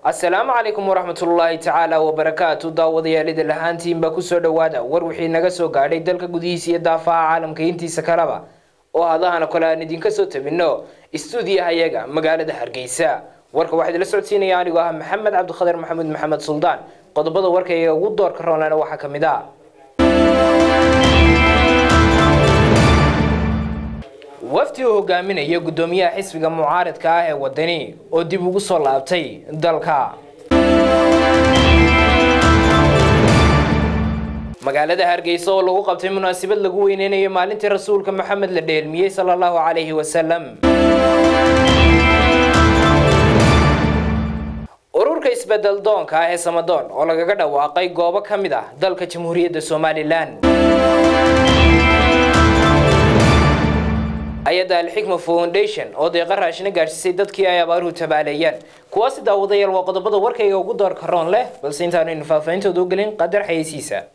asalaamu calaykum waraxmatullaahi tacaala wabarakaatu daawadayaalida lahaantiinba kusoo dhowaada war wixii naga soo gaadhay dalka gudihiisa iyo daafaha caalamka intiisa kaleba oo hadahana kole aan idinka soo tabino istuudiyahayaga magaalada hargeysa warka waxaa idila socodsiinaya anigoo ah maxamed cabdikhadir maxamuud maxamed suldaan qodobada warkayga ugu doorka roonlana waxaa ka mid ah wafdi uu hogaaminaya guddoomiyaha xisbiga mucaaradka ah ee wadani oo dib ugu soo laabtay dalka magaalada hargeysa oo lagu qabtay munaasabad lagu weyneynayo maalintii rasuulka maxamed la dheelmiyey sala allahu calayhi wasalam ururka isbedel doonka ah ee samadoon oo lagaga dhawaaqay goobo ka mid ah dalka jamhuuriyadda somalilan hay-adda alxikma foundation oo deeqa raashina gaadhsiisay dadkii ay abaaruhu tabaaleeyeen kuwaasi daawadayaal waa qodobada warkayga ugu doorka roon leh balse intaanaynu faahfaahintooda u gelin qadar xayeysiisa